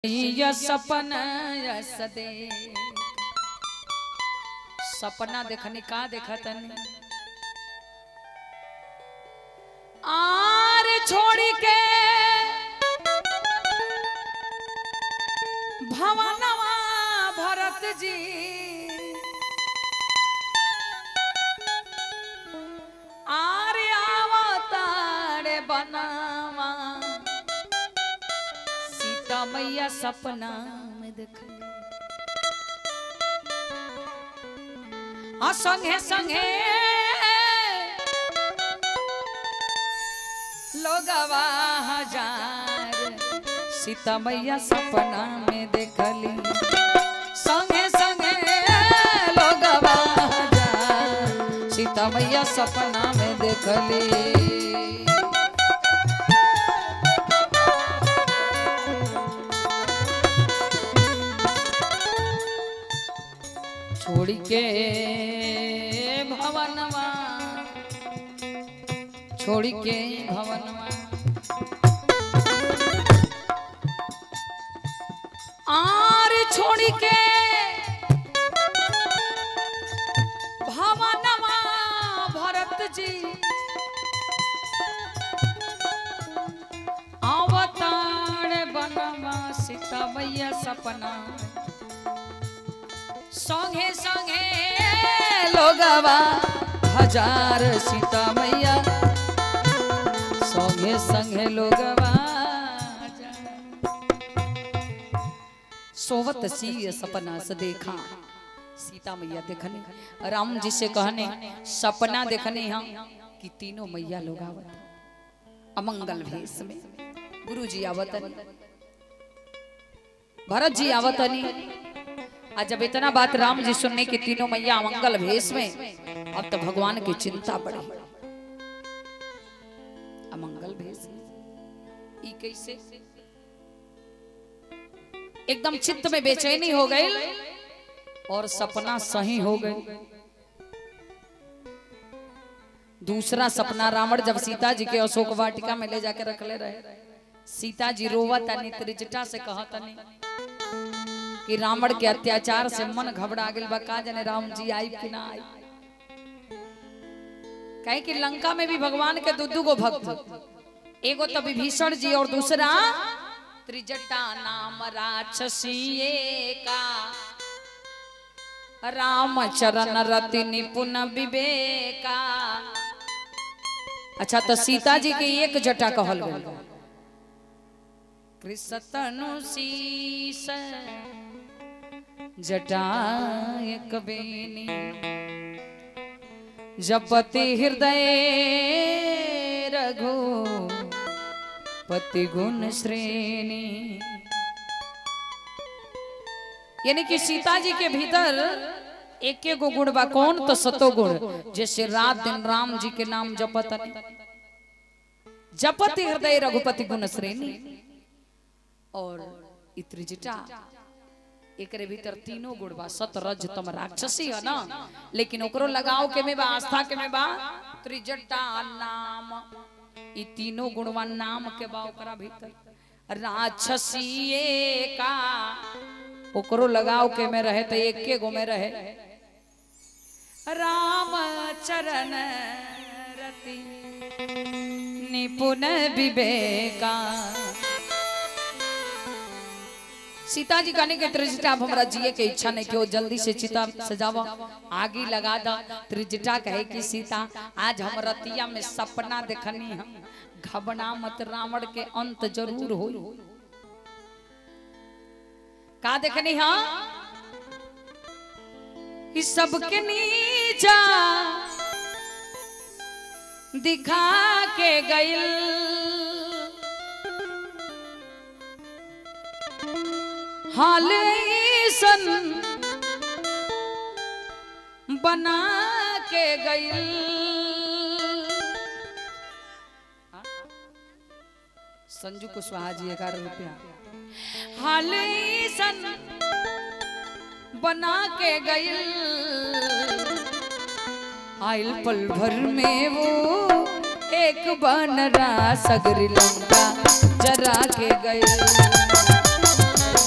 ये सपना yes they सपना देखनी का देखतन आर छोड़ी के भवनवा भरत जी आरे आवतारे बनावा सीता मैया सपना में देखली आ संगे संगे लोगवा हजार सीता मैया सपना में देखली संगे संगे लोगवा हजार सीता मैया सपना में देखली छोड़ी के भवनवा छोड़ी के भवनवा आर छोड़ी के भवनवा भरत जी अवतार बनवा सीता मैया सपना संगे संगे लोगवा हजार सीता मैया संगे संगे लोगवा हजार। सोवत सी सपना से देखा सीता मैया देखने राम जी से कहने सपना देखने हम कि तीनों मैया लोग आवत अमंगल भेष में गुरु जी आवतनी भरत जी आवतनी आज जब इतना बात राम जी सुनने की तीनों मैया मंगल भेष में अब तो भगवान की चिंता बढ़ी अमंगल भेष ई कैसे एकदम चित्त में बेचैनी हो गई और सपना सही हो गई दूसरा सपना रावण जब सीता जी के अशोक वाटिका में ले जाके रख ले रहे सीता जी रोवत त्रिजटा से कहत कि रावण के अत्याचार से मन घबरा गेल बा का जाने राम जी आई कि ना आई कहे कि लंका में भी भगवान के दू दू गो भक्त एगो तो विभीषण जी और दूसरा त्रिजटा नाम राक्षसीए का राम चरण रति निपुण विवेका अच्छा तो सीता जी के एक जटा कहल गल कृष्णतनु शीस जटा एक बेनी जपति हृदय रघु पति गुण श्रेणी यानी कि सीता जी के भीतर एक गो गुण बा कौन तो सतो गुण जैसे रात दिन राम जी के नाम जपत जपति हृदय रघुपति गुण श्रेणी और इत्रिजटा एकरे भीतर तीनों गुण बा सत रज तम राक्षसी है ना लेकिन ओकरो लगाव के में बा आस्था के में बा त्रिजटा नाम ई तीनों गुणवा नाम के बा ओकरा भीतर राक्षसी का ओकरो लगाव के में रहे तो एक के गो में रहे राम चरण रति निपुण विवेका सीता जी कहने के त्रिजटा अब हमरा जिए के इच्छा नहीं क्यों जल्दी से चिता सजावा आगे लगा दा त्रिजटा कहे कि सीता आज हम रतिया में सपना देखनी हम घबना मत रावण के अंत जरूर हो का देखनी हाँ कि सबके नीचा दिखा के गइल हाल सन बना के गइल संजू कुशवाहा जी ग्यारह रुपया हाल सन बना के गइल आइल पल भर में वो एक बनरा सगरी लंका जरा के गए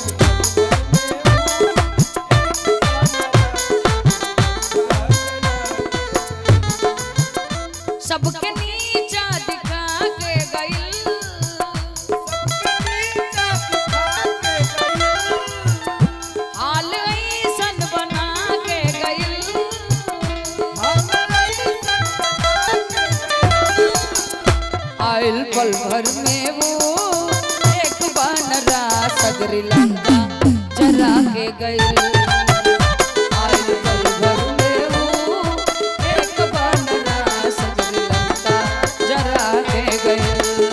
पल भर में वो एक बनरा सगरी लंका जरा के गई आयल पल भर में वो एक बनरा सगरी लंका जरा के गई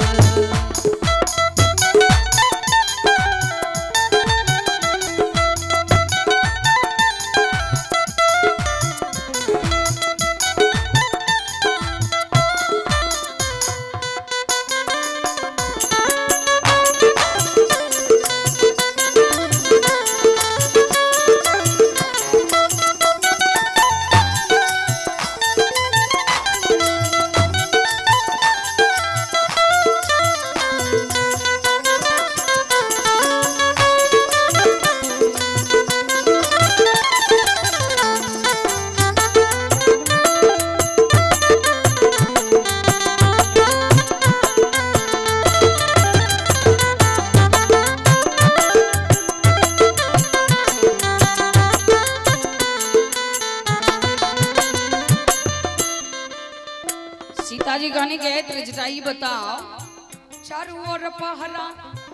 सीता जी कहने गए त्रिजटाई बताओ चारू ओर पहरा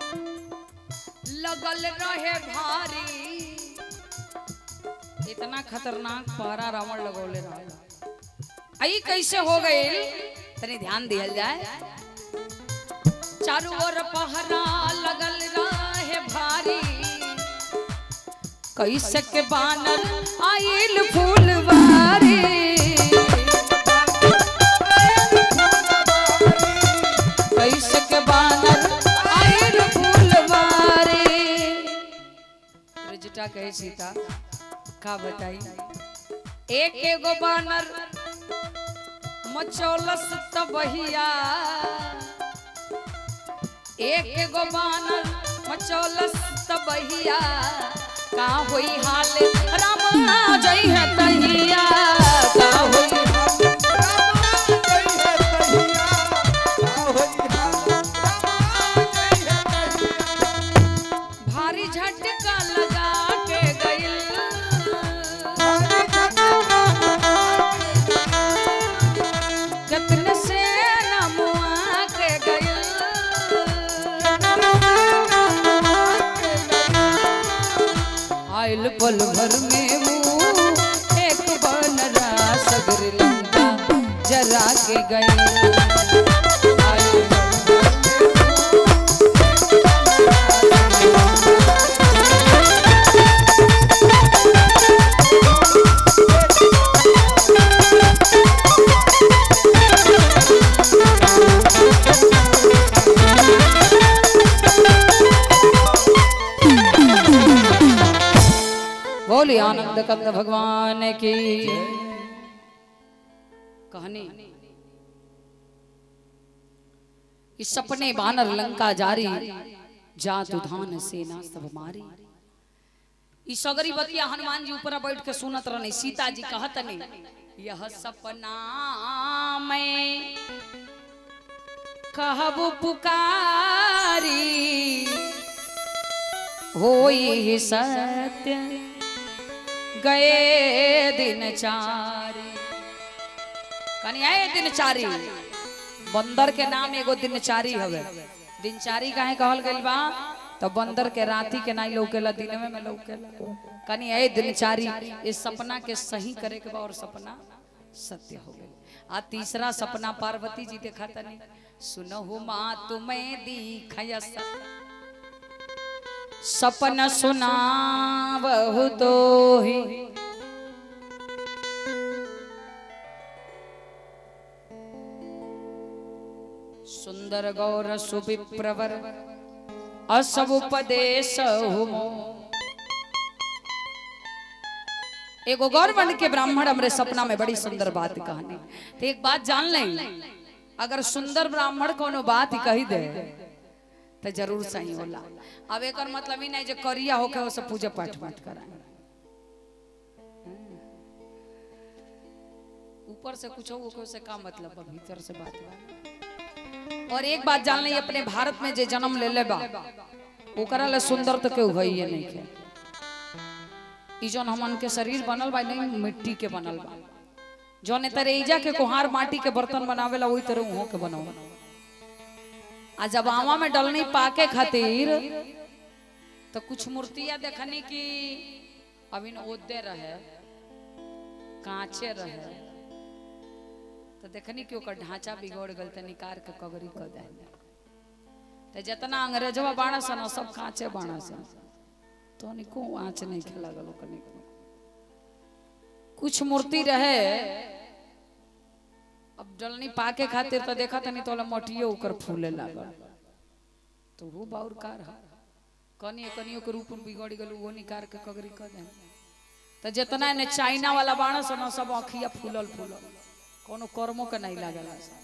लगल रहे भारी इतना खतरनाक पहरा रावण लगौले रहे आई कैसे हो गए तनी ध्यान दिया जाए चारू ओर पहरा लगल रहे भारी कैसे के बानर आइल फूलवारी कैसे के बानर आइल फूलवारी रजटा कहे सीता का बताई एक एगो बानर मचौलस तबहिया एक एगो बानर मचौलस तबहिया का होई हाल राम आ जई है तहिया का होई भारी झटका लगा के गइल कतन से नमुआ के गइल आइल पल भर में वो एक बनरा सगर लंका जरा के गइल आइल पल बोली आनंद कंद भगवान की कहानी इस सपने बानर लंका जारी जात उधान सेना सब मारी ई सगरी बतिया हनुमान जी ऊपर बैठ के सुनत रहने सीता जी कहत ने यह सपना में कहबू पुकारी होई सत्य गए दिन चारी कनी आए दिनचारी बंदर के नाम एगो दिनचारी हवे दिनचारी काहे कहल गइल बा तो बंदर के राती के नाई लौकेला दिन में लौकेला कनी आए दिनचारी इस सपना के सही करे के बा और सपना सत्य हो गई आ तीसरा सपना पार्वती जी देखा तनी सुनहु माँ तुम्हें दिखय सपन सुना बहु तो ही सुंदर गौर सुविप्रवर असब उपदेश हुमो एगो गौर बन के ब्राह्मण हमरे सपना में बड़ी सुंदर बात कहनी तो एक बात जान लें अगर सुंदर ब्राह्मण कोनो बात ही कही दे तो जरूर सही होला अब एक मतलब ही नहीं जो करिया होके वो सब पूजा पाठ मत कराए ऊपर से कुछ हो के उससे का मतलब बा भीतर से बात बा और एक बात जान ली अपने भारत में जे जन्म ले ले बा ओकरा ले सुंदर तो केहू है नहीं के ई जौन हमन के शरीर बनल बा नहीं मिट्टी के बनल बा जौन तरेजा के कुहार माटी के बर्तन बनावेला वही तरह उहो के बनाओ आ जब आवा में डलनी पाके खातिर तो कुछ मूर्तियां देखनी कि अभी न ओदे रहे कांचे रहे तो देखनी कि ओकर ढांचा बिगड़ गल तो निकार के कगरी कर दे तो जितना अंग्रेजवा बाड़ा सन सब कांचे बाड़ा सन तो निको आँच नहीं खेला गलो कनिक कुछ मूर्ति रहे अब डलनी पाके खातिर तो देखा तनी तो मटियो ऊपर फूले लागल तो वो बाउर कार है कनियो कनियो के रूप में बिगड़ गल वो निकार के कगरी कर दे तो जितना ने चाइना वाला बाड़ा सन सब अखिया फूलल फूलल कोनो कर्मों के नहीं लागल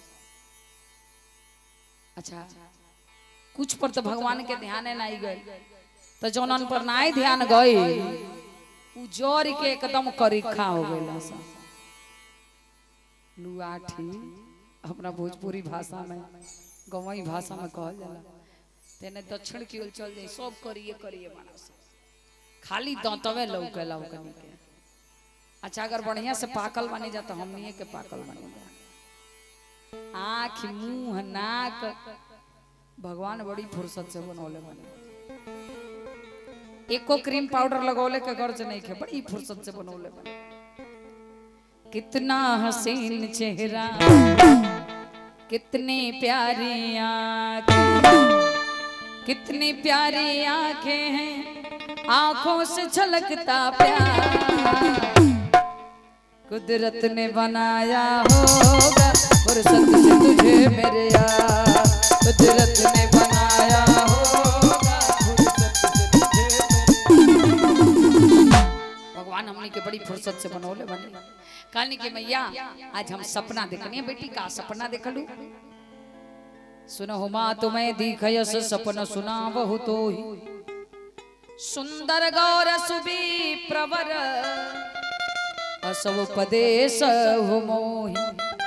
अच्छा कुछ पर तो भगवान के ध्यान नहीं गए तो जौनन पर नहीं ध्यान गए उ जोर के एकदम करीखा हो गए लुआठी अपना भोजपुरी भाषा में गवई भाषा में कहल जाला तेने दक्षिण की ओर चल जाई सब करिए करिए मानस खाली दांतवे लौकेला ओकनी के अच्छा अगर बढ़िया से पाकल बनी जा तो हमनिए के पाकल बनी जा आँख मुंह नाक भगवान बड़ी फुर्सत से बनौले बने एको क्रीम पाउडर लगौले के गर्ज नहीं खे बड़ी फुर्सत से बनौले बने कितना हसीन चेहरा कितनी प्यारी आंखें कितनी प्यारी आंखें हैं आंखों से झलकता प्यार कुदरत ने बनाया होगा फुर्सत से तुझे मेरे यार कुदरत ने बनाया होगा फुर्सत से तुझे मेरे भगवान हमने के बड़ी फुर्सत से बनौले बने कहनी के मैया आज हम सपना देखनी है बेटी का सपना देखलू सुनो हुमा तुम्हें दिखयस सपन सुना बहु तो ही सुंदर गौर सुबी प्रवर असव उपदेश हो मोही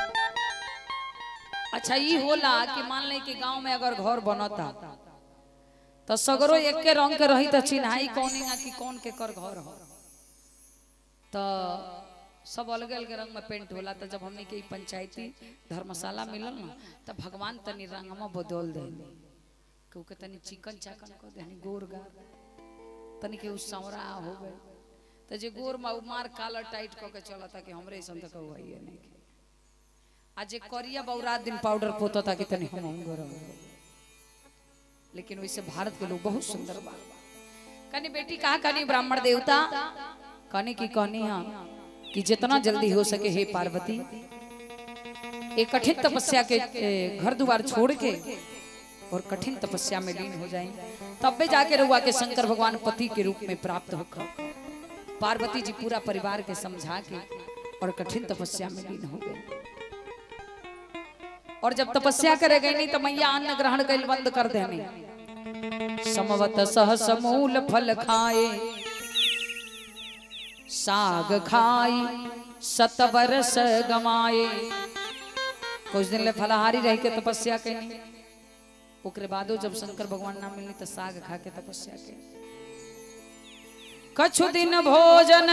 अच्छा ये होला कि मान ले कि गांव में अगर घर बनता तो सगरो एक के रंग के रही तो चिन्हाई कौन कि कौन के कर घर हो तो सब अलग अलग रंग में पेंट होला तो जब हमने के पंचायती धर्मशाला मिलल ना तो भगवान तनी रंगमा बदल दे क्योंकि तनी चिकन चाकन कर दे गोर गार तनी के उसरा हो गए तो जे गोर मा मार काला टाइट क के चलता कि हमरे ऐसा तक हुआ ही नहीं के आज जे करिया बौरात दिन पाउडर पोता था कि तनी हम हम गोर लेकिन वैसे भारत के लोग बहुत सुंदर बा कनी बेटी कहा कनी ब्राह्मण देवता कनी की कहनी हाँ कि जितना जल्दी हो सके हे पार्वती एक कठिन तपस्या के ए, घर द्वार छोड़ के और कठिन तपस्या में लीन हो जाएं तब भी जाके रुआ के शंकर भगवान पति के रूप में प्राप्त होकर पार्वती जी पूरा परिवार के समझा के और कठिन तपस्या में लीन हो गए और जब तपस्या करे गए नहीं तो मैया अन्न ग्रहण कर बंद कर देने समवत सहस मूल फल खाए साग खाई सत वर्ष गमाए कुछ दिन ले फलाहारी रह के तपस्या कैनी ओकरे बादो जब शंकर भगवान ना मिलनी तो साग खा के तपस्या के कछु दिन भोजन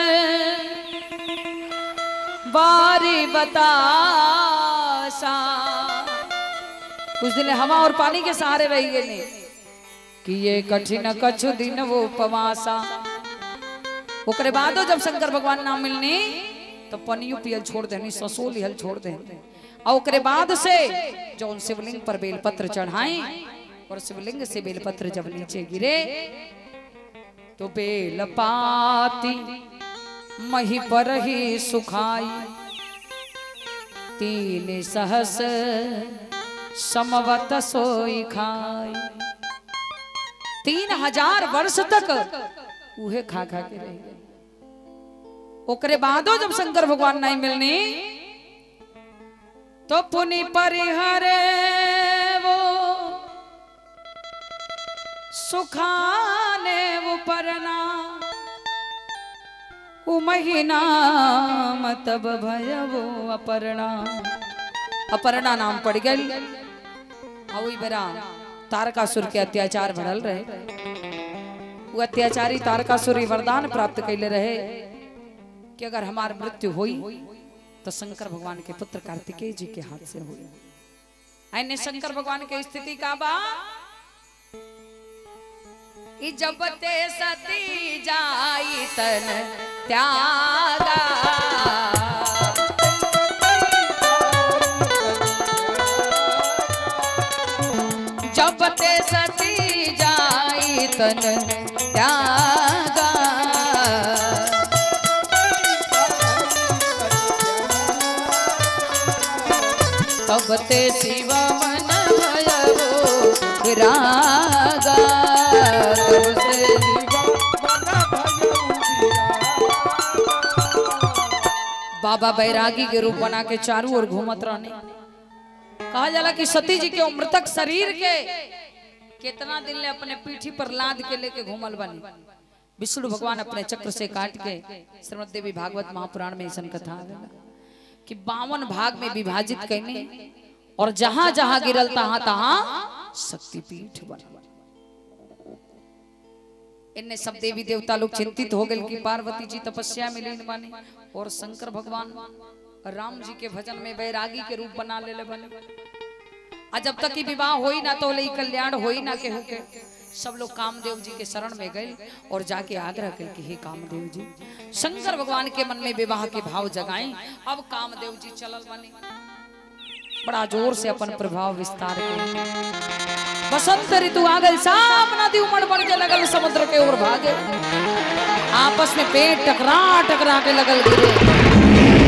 बारी बतासा कुछ दिन हवा और पानी के सहारे रही गए कि ये कठिन कछु दिन वो उपवासा ओकरे बादो जब शंकर भगवान ना मिलनी तो पनियो पियल छोड़ देनी ससो लिहल छोड़ देनी और ओकरे बाद से जो उन शिवलिंग पर बेलपत्र चढ़ाए और शिवलिंग से बेलपत्र जब नीचे गिरे तो बेलपाती मही पर ही सुखाई तीन सहस समवत सोई खाई तीन हजार वर्ष तक उहे खा खा के रह गए ओकरे बादो जब शंकर भगवान नहीं मिलनी तो पुनि परिहरे वो सुखाने वो परना उ महीना तब भय वो अपर्णा अपर्णा नाम पड़ गई वही बेरा तारकासुर के अत्याचार बढ़ल रहे वो अत्याचारी तारकासुर ई वरदान प्राप्त कैले रहे कि अगर हमार मृत्यु हुई तो शंकर भगवान के पुत्र कार्तिकेय जी के हाथ से हुई आइने शंकर भगवान के स्थिति का बा ई जब ते सती जाई तन त्यागा जब ते सती जाई तन त्यागा तब ते शिव मन भयवो रागा तब से बाबा बैरागी के रूप बना के चारों ओर घूमत रहने कहा जाला कि सती जी के मृतक शरीर के कितना दिन ले अपने पीठी पर लाद के लेके घूमल बनी विष्णु भगवान अपने चक्र से काट के श्रीमद देवी भागवत महापुराण में ऐसा कथा आवेला कि बावन भाग में विभाजित कैने और जहां जहां गिरल तहां तहां शक्तिपीठ बना इनने सब देवी देवता लोग चिंतित हो गए कि पार्वती जी तपस्या में लीन बने और शंकर भगवान राम जी के भजन में वैरागी के रूप बना ले ले बने आ जब तक कि विवाह होई ना तो ले कल्याण होई ना केहू के सब लोग कामदेव जी के शरण में गए और जाके आग्रह कर कि हे कामदेव जी शंकर भगवान के मन में विवाह के भाव जगाएं अब कामदेव जी चलल बने बड़ा जोर से अपन प्रभाव विस्तार के बसंत ऋतु आ गई सब नदी उमड़ बढ़ के लगल समुद्र के ओर भागे आपस में पेट टकरा टकरा के लगल गिरे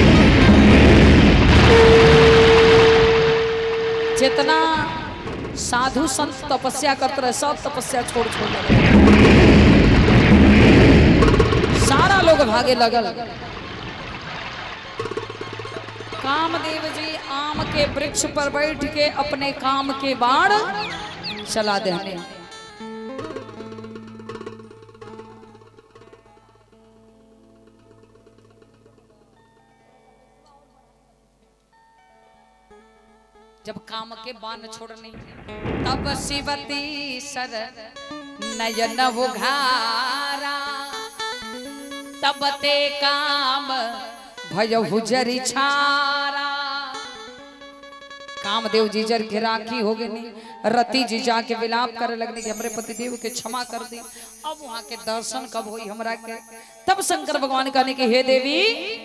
जितना साधु संत तपस्या करते रहे सब तपस्या छोड़ छोड़ लगे सारा लोग भागे लगल कामदेव जी आम के वृक्ष पर बैठ के अपने काम के बाण चला देने जब काम के बाण छोड़ने तब शिवती सर नयन उघारा तब ते काम भय हुजरी छारा कामदेव जी जर के राखी हो गई रति जी जाके विलाप करे लगने कि हमरे पतिदेव के क्षमा कर दी अब वहां के दर्शन कब हुई हमरा के तब शंकर भगवान कहने की हे देवी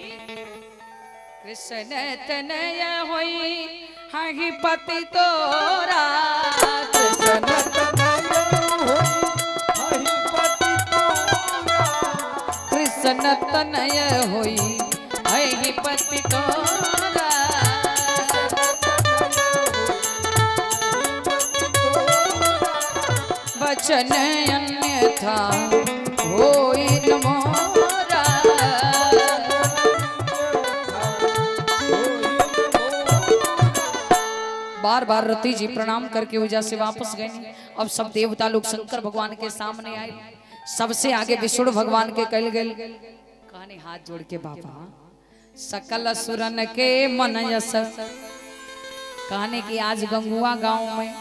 कृष्ण तनय होई हाही पति तोरा कृष्ण कृष्ण तनय होई हाही पति तोरा वचन अन्यथा होई न मोरा बार बार रति जी प्रणाम करके वजह से वापस गए अब सब देवता लोग शंकर भगवान के सामने आए सबसे आगे विष्णु भगवान के कल गए कहानी हाथ जोड़ के बाबा सकल सुरन के मन यस कहने की आज गंगुआ गांव में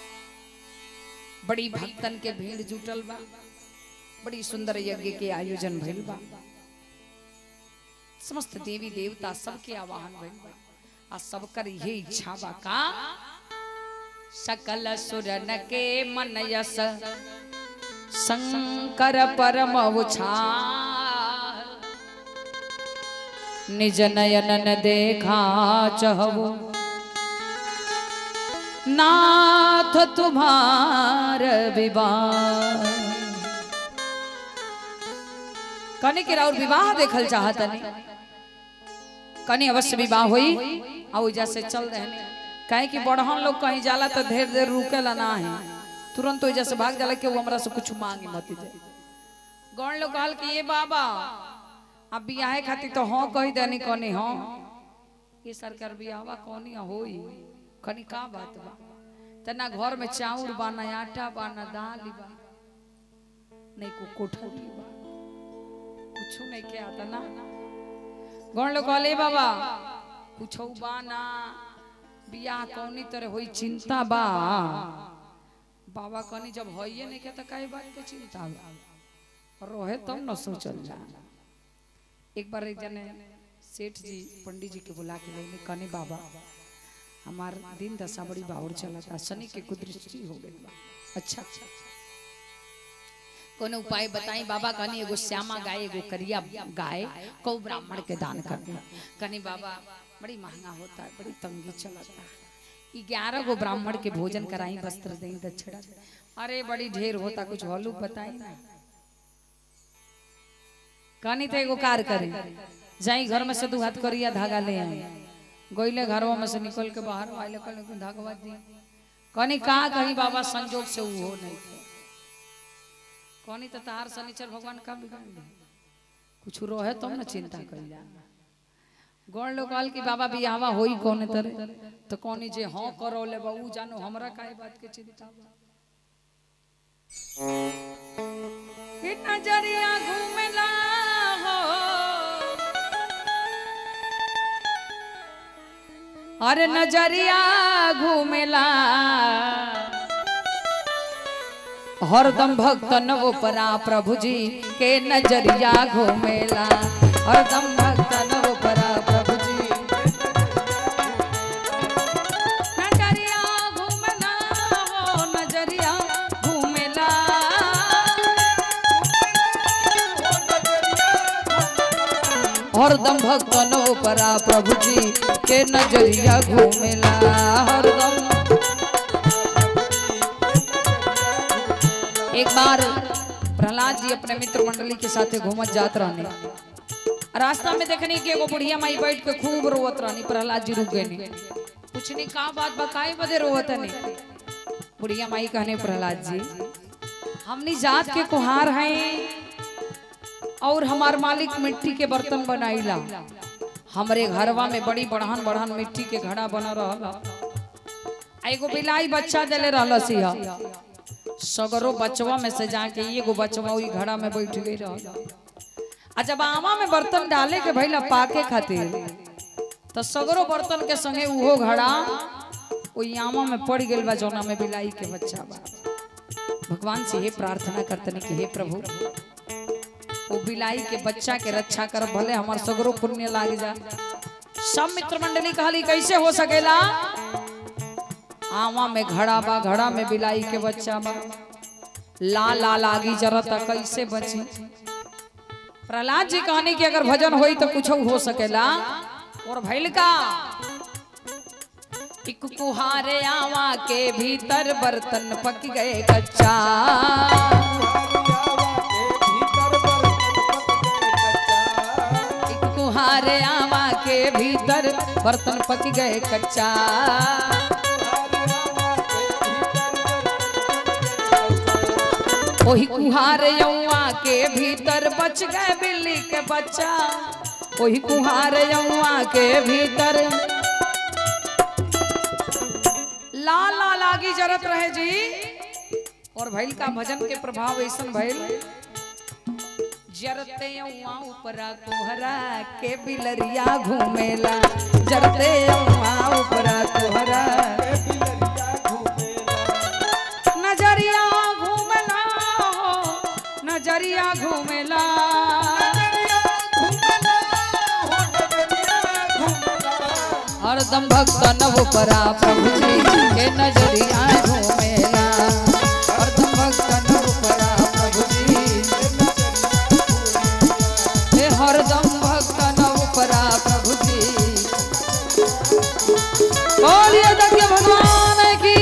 बड़ी भक्तन के भीड़ जुटल बा बड़ी सुंदर यज्ञ के आयोजन भइल बा समस्त देवी देवता सबके आवाहन भइल बा आ सबकर ये इच्छा बा का सकल सुरन के मन यस शंकर परम उछा निज नयनन देखा चहबो नाथ तुम्हार विवाह कने के और विवाह देखल चाहत नहीं कने अवश्य विवाह होई आ ओइजा से चल रहने काहे कि बड़हन लोग कहीं जाला तो ढेर देर रुकेला ना है तुरंत ओइजा से भाग जाला कि वो हमरा से कुछ मांगे मत जाए गौण लोग कहल कि ये बाबा अब बियाहे खातिर तो हाँ कही देनी कनी हाँ ये सरकार बियाहवा कौनी होई कनी का बात बा तना घर में चाउर बा ना आटा बा ना दाल बा नहीं को कोठरी बा कुछ नहीं के आता ना गौण लोग कहले बाबा कुछ बा ना बियाह कौनी तरह होई चिंता बा बाबा कनी जब होइए नहीं के तो काहे बात के चिंता बा रोहे तब न सोचल जा एक बार एक जने सेठ जी पंडित जी के बुला के लेने कने बाबा हमार दिन दशा बड़ी बाहुर चलता शनि के कुदृष्टि हो गई बा अच्छा अच्छा कोनो उपाय बताई बाबा कहनी एगो श्यामा गाय एगो करिया गाय कौ ब्राह्मण के दान कर दे कहनी बाबा बड़ी महंगा होता है बड़ी तंगी चलता है ग्यारह गो ब्राह्मण के भोजन कराई वस्त्र दें दक्षिणा अरे बड़ी ढेर होता कुछ हॉलू बताई ना कहनी तो एगो कार करे जाई घर में से दू हाथ करिया धागा ले आई गोइले घरवा में से निकल के बाहर आइले कल धागवा दी कहनी का कहीं बाबा संजोग से वो नहीं थे कहनी तो तार शनिचर भगवान का बिगाड़ दे कुछ रहे तब तो ना चिंता कइला गौर लोग कहल कि बाबा बियाहवा होई कौन तरह तो कहनी जे हाँ करो ले बाबू जानो हमरा काहे बात के चिंता बा कि नजरिया घूमेला हो अरे नजरिया घूमेला हरदम भक्त नव परा प्रभु जी के नजरिया घूमेला हरदम भक्त नव परा प्रभु जी नजरिया घूमेला हो नजरिया घूमेला हरदम भक्त नव परा प्रभु जी के नजरिया घूमेला हरदम एक बार प्रहलाद जी अपने मित्र मंडली के साथे घूमत जात रहने रास्ता में देखनी कि एगो बुढ़िया माई बैठ के खूब रोवत रहनी प्रहलाद जी रुक गए पूछनी का बात बकाए बदे रोवत नहीं बुढ़िया माई कहने प्रहलाद जी हमनी जात के कुहार हैं और हमार मालिक मिट्टी के बर्तन बनाईला हमरे घरवा में बड़ी बढ़न बढ़न मिट्टी के घड़ा बना रहला आ एगो बिलाई बच्चा देले रहल सिया सगरो बचवा में से जाके एगो बचवा वही घड़ा में बैठ गई रहल आ जब आमा में बर्तन डाले के भइला पाके खातिर तो सगरो बर्तन के संगे उहो घड़ा ओई आमा में पड़ गेल बा जौना में बिलाई के बच्चा बा भगवान से ये प्रार्थना करतनी कि हे प्रभु वो बिलाई के बच्चा के रक्षा कर भले हमार सगरो पुण्य लाग जा सब मित्र मंडली कहली कैसे हो सकेला आवा में घड़ा बा घड़ा में बिलाई के बच्चा बा ला ला लागी जरता कैसे बची प्रहलाद जी कहने की अगर भजन होई तो कुछ हो सकेला और भैल का एक कुहारे आवा के भीतर बर्तन पक गए कच्चा एक कुहारे आवा के भीतर बर्तन पक गए कच्चा ओही कुहार यौआ के भीतर बच गए बिल्ली के बच्चा ओही कुहार यौआ के भीतर ला ला लागी जरत रहे जी और भैल का भजन के प्रभाव ऐसा भैल जरते यौआ ऊपरा कोहरा के बिलरिया घूमेला जरते यौआ ऊपरा कोहरा नजरिया घूमला हो नजरिया घूमेला हरदम भक्त नव परा प्रभु जी के नजरिया घूमेला हरदम भक्त नव परा प्रभु जी हे हरदम भक्त नव परा प्रभु जी बोलिए दक्ष भगवान की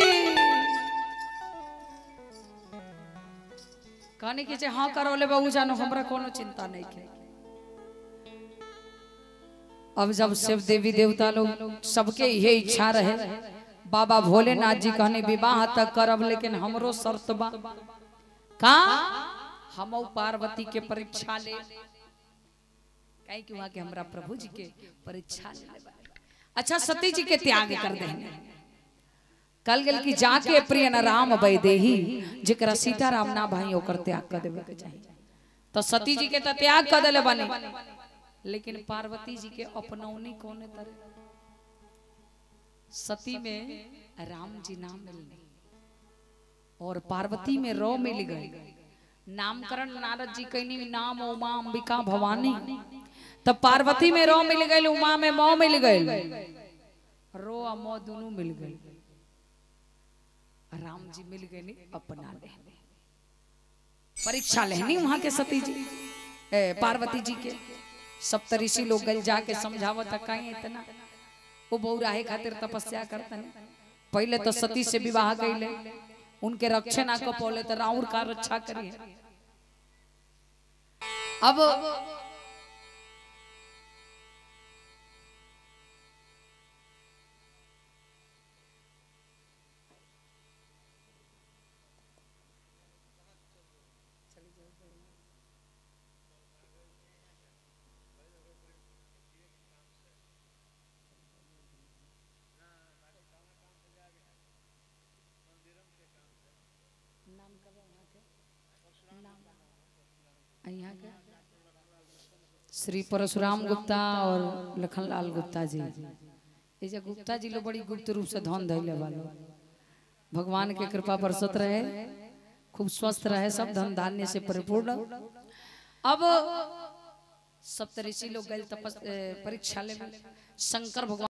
कहने की हाँ करो ले बाबू जानो हमरा कोनो चिंता नहीं के अब जब शिव देवी देवता लोग सबके ये इच्छा रहे बाबा भोलेनाथ जी कहने विवाह तक करब लेकिन हमरो शर्त बा का हम पार्वती के परीक्षा ले कहीं कि वहां के हमरा प्रभु जी के परीक्षा ले अच्छा सती जी के त्याग कर देंगे कल गेल की जाके प्रिय न राम वैदेही जेकरा सीताराम ना भाई ओकर त्याग कर देवे के चाहिए तो सती जी के तो त्याग कर देले बने लेकिन पार्वती जी के अपनौनी कौन तरह सती में राम जी नाम मिलने और पार्वती में रो मिल गए नामकरण नारद जी कहनी नाम उमा अंबिका भवानी तब पार्वती में रो मिल गई उमा में मौ मिल गई रो आ मो दोनों मिल गई राम जी मिल गए नी अपना लेने परीक्षा लेनी वहां के सती जी ए, पार्वती जी के सप्तऋषि लोग गल जाके समझावत कहीं इतना वो बहुराहे खातिर तपस्या करतन पहले तो सती से विवाह कैले उनके रक्षे ना कपौले तो राउर का रक्षा करिए अब यहाँ के श्री परशुराम गुप्ता और लखनलाल गुप्ता जी ये जो गुप्ता जी लोग बड़ी गुप्त रूप से धन धैले वालो भगवान के कृपा बरसत रहे खूब स्वस्थ रहे सब धन धान्य से परिपूर्ण अब सप्तऋषि लोग गए तपस ए, परीक्षा ले शंकर भगवान